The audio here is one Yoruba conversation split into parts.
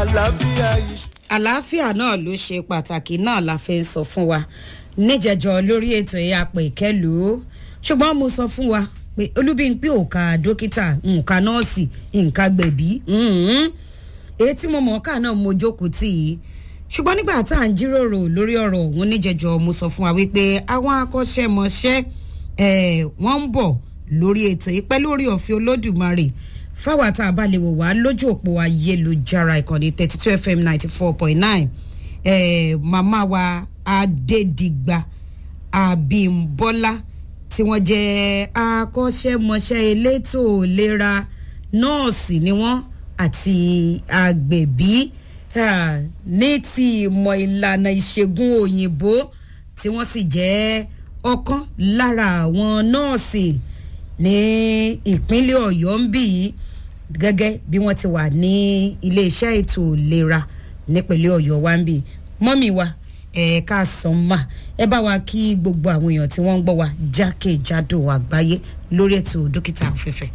àlàáfíà yìí. àlàáfíà náà ló ṣe pàtàkì náà la fi ń sọ fún wa níjẹjọ lórí ètò ẹ̀yà pé ìkẹlù ṣùgbọ́n mo sọ fún wa pé olúbíńpé òkà dókítà nǹka nọ́ọ̀sì nǹka gbẹ̀bí èyí tí mo mọ̀ ọ́kà náà mo jókòó tì í ṣùgbọ́n nígbà tá à ń jíròrò lórí ọ̀rọ̀ òun níjẹjọ mo sọ fún wa wípé àwọn akọ́ṣẹ́mọṣẹ́ wọ́n ń bọ̀ lórí ètò yìí pẹ̀lú orí ọ̀fẹ́ olódùmarè fáwọn tá a bá lè wò wá lójú òpó ayélujára ìkànnì thirty two fm ninety four point nine màmá wa adédìgbà àbímbọ́lá tí wọ́n jẹ́ akọ́ṣẹ́mọṣẹ́ elétò ìlera nọ́ọ̀sì ni wọ́n àti agbẹ̀bí ní ti ìmọ̀ ìlànà ìṣègùn òyìnbó tí wọ́n sì jẹ́ ọ̀kan lára àwọn nọ́ọ̀sì ní ìpínlẹ̀ ọ̀yọ́ ń bì í gẹ́gẹ́ bí wọ́n ti wà ní iléeṣẹ́ ètò ìlera nípínlẹ̀ ọ̀yọ́ wa ń bì í mọ́mì wa ẹ̀ẹ́ká sàn mà ẹ bá wa kí gbogbo àwọn èèyàn tí wọ́n ń gbọ́ wa jákèjádò àgbáyé lórí ètò dókítà afẹ́fẹ́.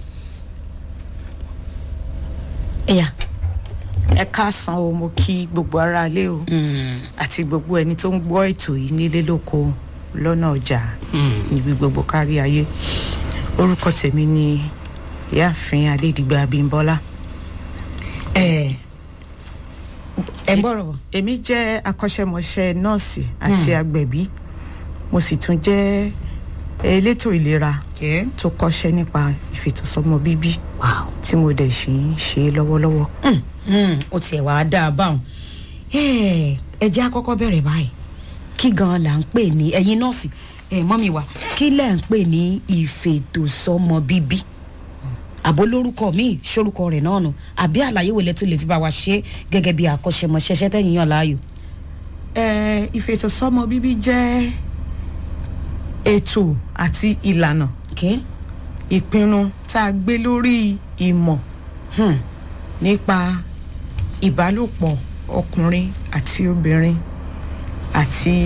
ẹ̀yà. ẹ káàsán o mo kí gbogbo ara ilé o àti gbogbo ẹni tó ń gbọ́ ètò yìí nílé lóko lọ́nà ọjà níbi gbogbo kárí ayé orúkọ tèmi ni ìyáàfin adédìgbà abímbọ́lá. ẹ ẹ ń bọ̀rọ̀ bọ̀. èmi jẹ́ akọ́ṣẹ́mọṣẹ́ nọ́ọ̀sì àti agbẹ̀bí mo sì tún jẹ́ elétò ìlera tó kọ́ṣẹ́ nípa ìfètòsọ́mọ bíbí tí mo dẹ̀ sì ń ṣe lọ́wọ́lọ́wọ́. ó tiẹ̀ wá dáa báwọn ẹ jẹ́ àkọ́kọ́ bẹ̀rẹ̀ báyìí kí gan-an là ń pè ní ẹ̀yin nọ́ọ̀sì mọ́mí wa kí lẹ̀ ń pè ní ìfètòsọ́mọ bíbí àbó lórúkọ míì sórúkọ rẹ̀ náà nù àbí àlàyé wo lẹ tún lè fi bá wa ṣe gẹ́gẹ́ bí akọ́ṣẹ́mọṣẹ́ṣẹ́ tẹ̀yìn yàn láàyò. ìfètòsọ́mọ bíbí jẹ́ ètò àti ìlànà ìpinnu tá a gbé lórí ìmọ̀ nípa ìbálòpọ̀ ọkùnrin àti obìnrin àti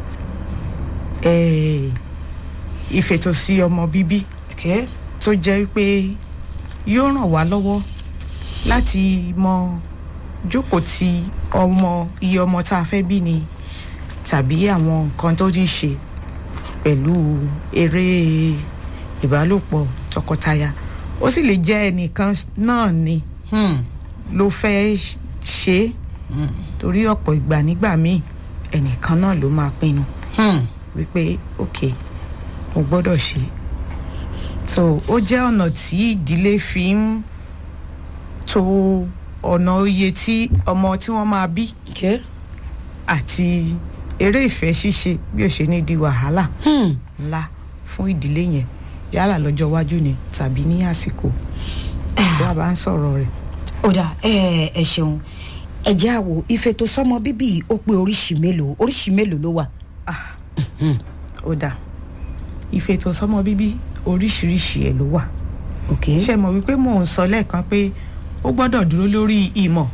ìfètòsí ọmọ bíbí tó jẹ́ pé yóò ràn wá lọ́wọ́ láti mọ jókòó ti ọmọ iye ọmọ tá a fẹ́ bí ni tàbí àwọn nǹkan tó ní ṣe pẹ̀lú eré ìbálòpọ̀ tọkọtaya ó sì lè jẹ́ ẹnìkan náà ni ló fẹ́ ṣe é torí ọ̀pọ̀ ìgbà nígbà míì ẹnìkan náà ló máa pinnu wípé ok mo gbọ́dọ̀ ṣe so ó jẹ́ ọ̀nà tí ìdílé fi ń to ọ̀nà iye tí ọmọ tí wọ́n máa bí àti eré ìfẹ́ ṣíṣe bí ó ṣe ní di wàhálà ńlá fún ìdílé yẹn yálà lọ́jọ́ iwájú ni tàbí ní àsìkò tí a bá ń sọ̀rọ̀ rẹ̀. ó dà ẹ ẹ ṣeun ẹ jẹ́ àwò ìfètòsọ́mọ bíbí ó pé oríṣi mélòó oríṣi mélòó ló wà. ó dà ìfètòsọ́mọ bíbí oríṣiríṣi ẹ̀ ló wà. ṣe mọ̀ wípé mò ń sọ lẹ́ẹ̀kan pé ó gbọ́dọ̀ dúró lórí ìmọ̀.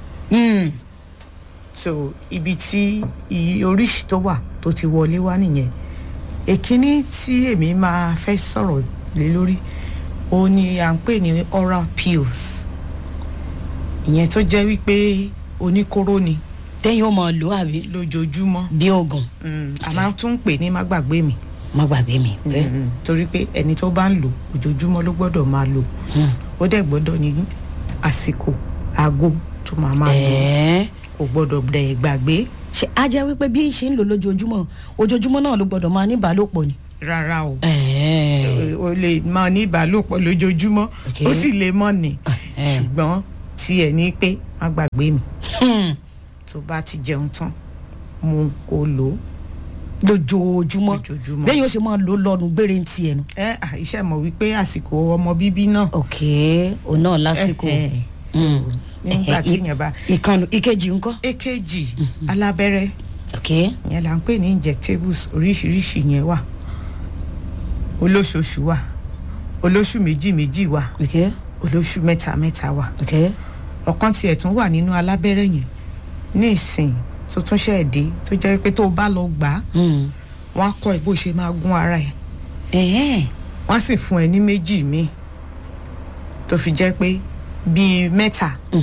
so ibi tí oríṣi tó wà tó ti wọlé wá nìyẹn èkíní tí èmi máa fẹ́ sọ̀rọ̀ lé lórí òun ni à ń pè ní oral pills ìyẹn tó jẹ́ wípé oníkóró ni. tẹ́yìn ó mọ̀ lò àbí. lójoojúmọ́. bí oògùn. a máa tún pè ní má gbàgbé mi. má gbàgbé mi. torí pé ẹni tó bá ń lò ojoojúmọ́ ló gbọ́dọ̀ máa lò ó dẹ̀ gbọ́dọ̀ ní àsìkò aago tó máa máa lò kò gbọ́dọ̀ dẹ̀ gbàgbé. ṣe á jẹ́ wípé bí n ṣe ń lò lójoojúmọ́ ojoojúmọ́ náà ló gbọ́dọ̀ máa ní ìbálòpọ̀ ni. rárá o o lè máa ní ìbálòpọ̀ lójoojúmọ́ ó sì lè mọ̀ ní ṣùgbọ́n tiẹ̀ ní pé má gbàgbé mi tó bá ti jẹun tán mu kó lò ó. lójoojúmọ́ lójoojúmọ́ bẹ́ẹ̀ yóò ṣe máa lò lọ́nu gbére ń tiẹ̀ nu. ẹ iṣẹ́ mọ̀ wípé àsìkò ọmọ bíbí náà. ok òun náà lásìkò. nígbà tí yẹn bá. ìkànnì ìkejì ńkọ́. èkejì alábẹ́rẹ́ ok yẹn là ń pè ní injectables oríṣiríṣi yẹn wà olóṣooṣù wà olóṣù méjì méjì wà ok olóṣù mẹ́ta mẹ́ta wà ok ọ̀kan tiẹ̀ tún wà nínú alábẹ́rẹ́ yẹn ní ìsìn tó tún ṣe dé tó jẹ́ pé tó bá lọ gbà á wọ́n á kọ́ ẹ bó ṣe máa gún ara ẹ̀ ẹ̀hẹ́n wọ́n á sì fún ẹ ní méjì míì tó fi jẹ́ pé bíi mẹ́ta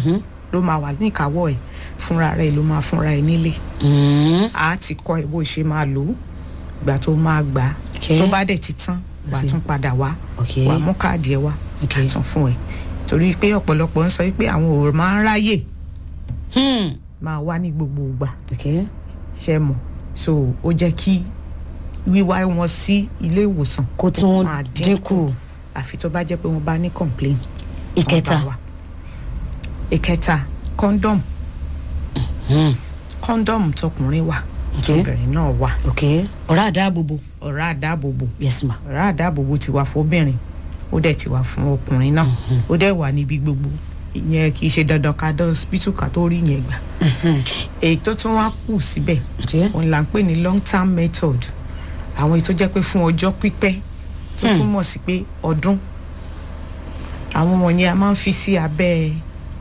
ló máa wà níkàáwọ́ ẹ̀ fúnra rẹ̀ ló máa fúnra ẹ̀ nílé Mm. a ti kọ́ ẹ bó ṣe máa lò ó ìgbà tó máa gbà á Okay. tó bá dẹ̀ ti tán wà á tún padà wá Okay. wà á mú káàdì ẹ wá Okay. á tún fún ẹ torí pé ọ̀pọ̀lọpọ̀ ń sọ pé àwọn ò máa ń ráyè Hmm. máa wá ní gbogbo ìgbà Okay. ṣe mọ̀ so ó jẹ́ kí wíwá wọn sí ilé ìwòsàn kó tún máa dínkù àfi tó bá jẹ́ pé wọ́n bá ní complain ìkẹta wọ́n bá wá. ìkẹta condom Hmm. condom tọkùnrin wà Okay. tóbìnrin náà wà ok ọ̀rá àdáàbòbò ọ̀rá àdáàbòbò yes ma ọ̀rá àdáàbòbò ti wà fóbìnrin ó dẹ̀ ti wà fún ọkùnrin náà ó dẹ̀ wà níbi gbogbo ìyẹn kì í ṣe dandan ká dán hospital ká tó rí yẹn gbà èyí tó tún wá kù síbẹ̀ ok òun là ń pè ní long term method àwọn èyí tó jẹ́ pé fún ọjọ́ pípẹ́ tó túmọ̀ sí pé ọdún àwọn wọ̀nyẹn a máa ń fi sí abẹ́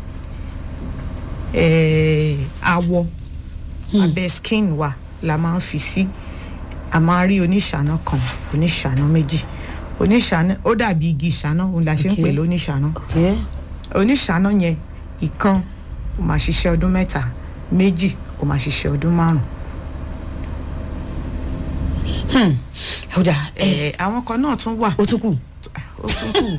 eh, awọ abẹ́ skin wa la máa ń fi sí a máa rí oníṣàná kan oníṣàná méjì oníṣàná ó dàbí igi ìṣáná òun la ṣe ń Okay. pè lóníṣàná ok oníṣàná yẹn ìkan ó máa ṣiṣẹ́ ọdún mẹ́ta méjì ó máa ṣiṣẹ́ ọdún márùn ọ̀dà ẹ ẹ àwọn kan náà tún wà ó tún kù ó tún kù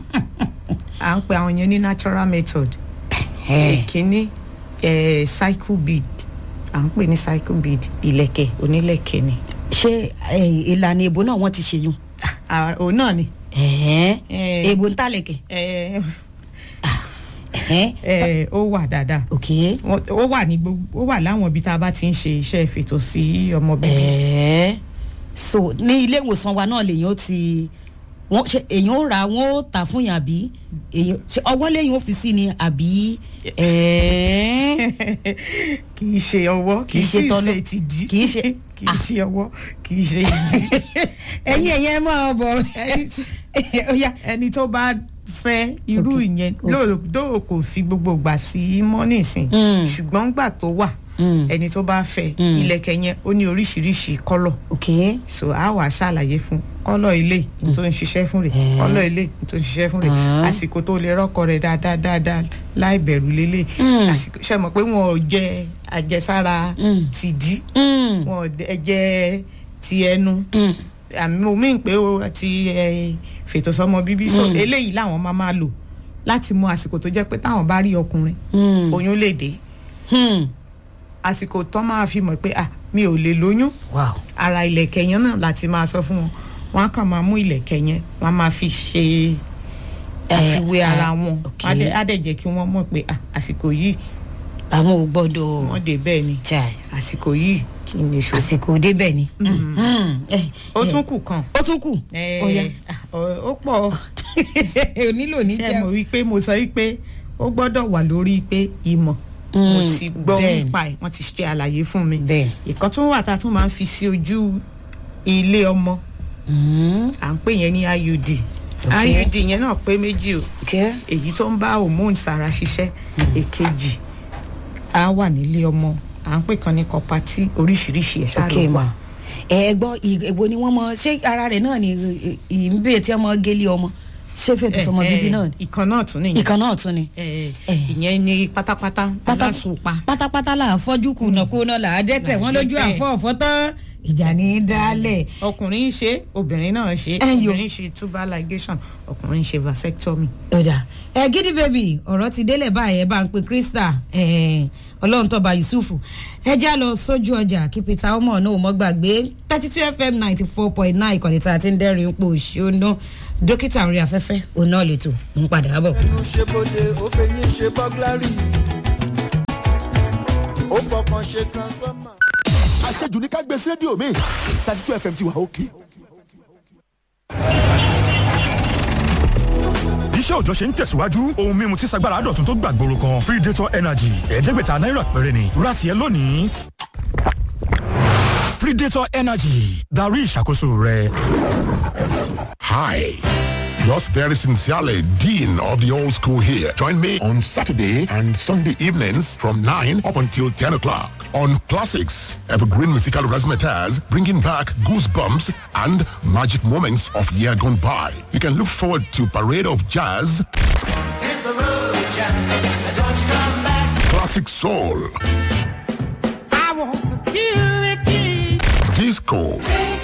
à ń pe àwọn yẹn ní natural method ẹ ìkíní ẹ cycle bead à ń pè ní cycle bead ìlẹ̀kẹ̀ onílẹ̀kẹ̀ ni ṣé ẹ, ìlànà èbó náà wọ́n ti ṣe yún Ah, òun náà ni ẹ̀ẹ́ Eh. èbó ń tàlẹ̀kẹ̀ ẹ ẹ̀ẹ́ ẹ ó wà dáadáa ok Wọ́n- ó wà ní gbogbo ó wà láwọn ibi tá a bá ti ń ṣe iṣẹ́ ìfètò sí ọmọ bíbí ẹ̀ẹ́ so ní ilé ìwòsàn wa náà lèyàn ó ti wọ́n ṣe èyàn ó rà wọ́n ó tà fún yàn àbí èyàn ṣe ọwọ́ lẹ́yìn ó fi sí ni àbí ẹ̀ẹ́ kì í ṣe ọwọ́ kì í sì tọ́nà. ṣe ti dí Kì í ṣe- kì í ṣe ọwọ́ kì í ṣe ìdí ẹ̀yin ẹ̀yin ẹ máa bọ̀ Ẹni tí- ó yá ẹni tó bá fẹ́ irú ìyẹn lóòótọ́ kò fi gbogbo gbà sí mọ́ nísìn Mm. ṣùgbọ́n gbà tó wà Mm. ẹni tó bá fẹ́ ilẹ̀kẹ̀ yẹn ó ní oríṣiríṣi kọ́lọ̀ ok so a wà ṣàlàyé fún kọ́lọ̀ ilé ní tó ń ṣiṣẹ́ fún rẹ̀ Eh. kọ́lọ̀ ilé ní tó ń ṣiṣẹ́ fún rẹ̀ Ah. àsìkò tó lè rọ́kọ rẹ̀ dáadáa dáadáa láì bẹ̀rù lélẹ̀ Mm. àsìkò ṣe mọ̀ pé wọn ò jẹ àjẹsára Mm. tìdí Mm. wọn ò dẹ- jẹ ti ẹnu Mm. àmì mo mí pé o ti ẹ, fètò sọmọ bíbí so Mm. eléyìí làwọn máa máa lò láti mọ àsìkò tó jẹ́ pé táwọn bá rí ọkùnrin Mm. oyún lè dé Hmm. àsìkò tó máa fi mọ̀ pé ah mi ò lè lóyún wow ara ìlẹ̀kẹ̀ yẹn náà láti máa sọ fún wọn wọn á kàn máa mú ìlẹ̀kẹ̀ yẹn wọn á máa fi ṣe àfiwé Eh, ara ah, wọn ok. á dẹ̀- á dẹ̀ jẹ́ kí wọ́n mọ̀ pé ah àsìkò yìí àwọn ò gbọ́dọ̀ wọ́n dé bẹ́ẹ̀ ni chai àsìkò yìí kì í ní ṣòfò àsìkò débẹ̀ ni. Hmm. Eh, ó eh, tún kù kan ó tún kù Eh, ó yá ah, ó ó pọ̀ ò nílò ní ṣe mo jẹun. wí pé mo sọ wípé ó gbọ́dọ̀ wà lórí pé ìmọ̀ mo Mm, ti gbọ́ bẹ́ẹ̀ ni. nípa ẹ̀ wọ́n ti ṣe àlàyé fún mi bẹ́ẹ̀ ìkan tún wà tá a tún máa ń fi sí ojú ilé ọmọ Hmm. à ń pè yẹn ní iud Ok. iud yẹn náà pé méjì o ok èyí tó ń bá hormones ara ṣiṣẹ́ èkejì á wà nílé ọmọ à ń pè kan ní kọpatí oríṣiríṣi ẹ̀ ṣáà ok ló wà ma ẹ gbọ́ ì- èwo ni wọ́n mọ ṣé ara rẹ̀ náà ni ìbéèrè tí wọ́n mọ gélé ọmọ ṣé fètò sọmọ bíbí náà ni ìkan náà tún nìyẹn ìkan náà tún ni. Eh, Eh. ìyẹn ní pátápátá Pátá- aláṣùpá pátápátá là á fọ́jú kùnà kùnà là á dẹ́tẹ̀ wọ́n lójú Là á dẹ́tẹ̀. àfọ́ ọ̀fọ́ tán ìjà ní í dálẹ̀. ọkùnrin ń ṣe obìnrin náà ṣe Ẹyọ. obìnrin ń ṣe tubal ligation ọkùnrin ń ṣe vasectomy. ọjà ẹ gidi baby ọ̀rọ̀ ti délẹ̀ báyìí ẹ bá ń pe krista eh, ọlọ́run tọ́ba yusufu ẹ já lọ sójú ọjà kí peter ọmọ náà mọ́ gbàgbé thirty two fm ninety four point nine ìkànnì tá a ti ń dẹ́rìn ń pò ṣóná dókítà orí afẹ́fẹ́ òun náà lè tò ń padà bọ̀. ẹnu ṣe bóde ó fẹyín ṣe bọ́gláàrì ó fọkàn ṣe transformer. àṣejù ní ká gbé sí rédíò mi thirty two fm ti wà òkè. iṣẹ́ òòjọ́ ṣe ń tẹ̀síwájú ohun mímu tí sagbára dọ̀tun tó gbàgbóró kan predator energy ẹ̀ẹ́dẹ́gbẹ̀ta náírà péré ni ra tiẹ̀ lónìí. predator energy darí ìṣàkóso rẹ. Hi. Yours very sincerely, Dean of the Old School here. Join me on Saturday and Sunday evenings from 9 up until 10 o'clock on Classics, Evergreen Musical Razzmatazz, bringing back goosebumps and magic moments of year gone by. You can look forward to Parade of Jazz, Hit the road, Jack. Don't you come back. classic soul, I want security. disco,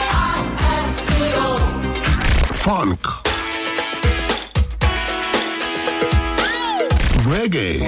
funk, reggae,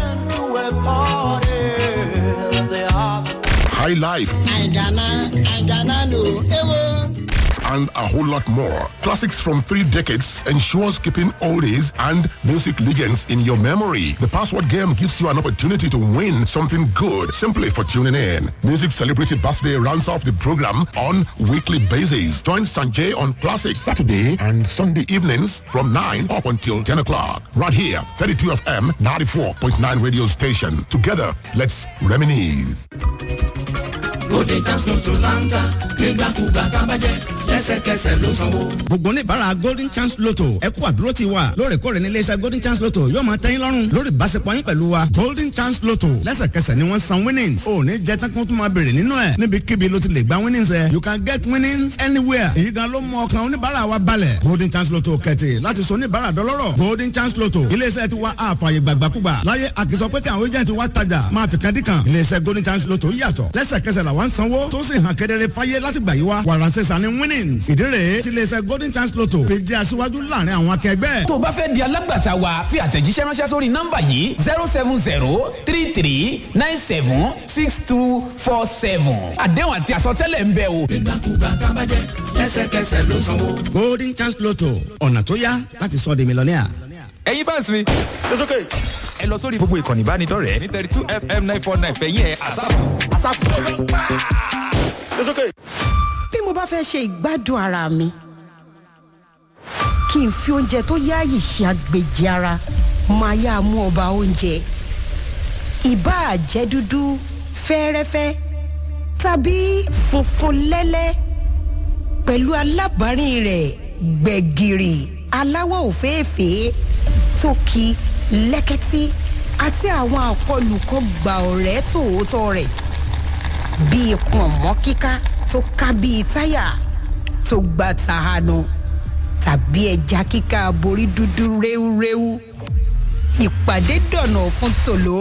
high life, I gonna, I gonna know. Ewo. and a whole lot more. Classics from three decades ensures keeping oldies and music legends in your memory. The password game gives you an opportunity to win something good simply for tuning in. Music Celebrity Birthday rounds off the program on weekly basis. Join Sanjay on Classic Saturday and Sunday evenings from 9 up until 10 o'clock. Right here, 32 FM 94.9 radio station. Together, let's reminisce. Golden chance lotto láńtà nígbàkúgbà tá a bá jẹ lẹ́sẹ̀kẹsẹ̀ ló sanwó. gbogbo oníbàárà golden chance lotto ẹ kú àdúró ti wa lóòrèkóòrè ní iléeṣẹ́ golden chance lotto yóò máa tẹ́yìn lọ́rùn lórí ìbáṣepọ̀ yín pẹ̀lú wa golden chance lotto lẹ́sẹ̀kẹsẹ̀ ni wọ́n san winnings ò ní jẹ́ tán kó tún máa bèrè nínú ẹ̀ níbikíbi ló ti lè gba winnings ẹ̀ you can get winnings anywhere èyí gan ló mú ọkàn oníbàárà wa balẹ̀ golden chance lotto kẹ̀tì láti sọ oníbàárà dọlọ́rọ̀ golden chance lotto iléeṣẹ́ ti wa àfààyè gbàgbàkúgbà láyé àkìsọ pé kí àwọn agent wa tajà máa fi kadì kan iléeṣẹ́ golden chance lotto yàtọ̀ lẹ́sẹ̀kẹsẹ̀ làwọn sanwó tó sì hàn kedere fáyé láti gbà yí wa wàránṣẹ́ sani winnings ìdí rèé tí iléeṣẹ́ golden chance lotto fi jẹ́ aṣíwájú láàrin àwọn akẹgbẹ́. tó o bá fẹ́ di alágbàtà wa fi àtẹ̀jíṣẹ́ ránṣẹ́ sórí nọ́mbà yìí zero seven zero three three nine seven six two four seven àdéhùn àti àsọtẹ́lẹ̀ ń bẹ o. nígbàkúgbà tá a bá jẹ lẹ́sẹ̀kẹsẹ̀ ló sanwó. golden chance lotto ọ̀nà tó yá láti sọ di mílíọ̀nìà. ẹ̀yin fans mi. ẹ lọ sórí gbogbo ìkànnì ìbánidọ́rẹ̀ẹ́ ní thirty two fm nine four nine fẹ̀yìn ẹ̀ àsáàpù. bí mo bá fẹ́ ṣe ìgbádùn ara mi kí n fi oúnjẹ tó yáàyè ṣe àgbèjì ara máa yá mú ọba oúnjẹ ìbáà jẹ́ dúdú fẹ́ẹ́rẹ́fẹ́ tàbí funfun lẹ́lẹ́ pẹ̀lú alábàárìn rẹ̀ gbẹ̀gìrì aláwọ̀ òféèfé tókì lẹ́kẹ́tí àti àwọn àkọlùkọ gbà ọ̀rẹ́ tòótọ́ rẹ̀ bíi pọ̀nmọ́ kíká tó ká bíi táyà tó gba tàhánu tàbí ẹja kíká borí dúdú réwúréwú ìpàdé dọ̀nà fún tòló.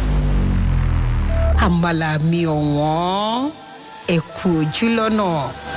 àmàlà mi ọ̀wọ́n ẹ̀kú ojú lọ́nà.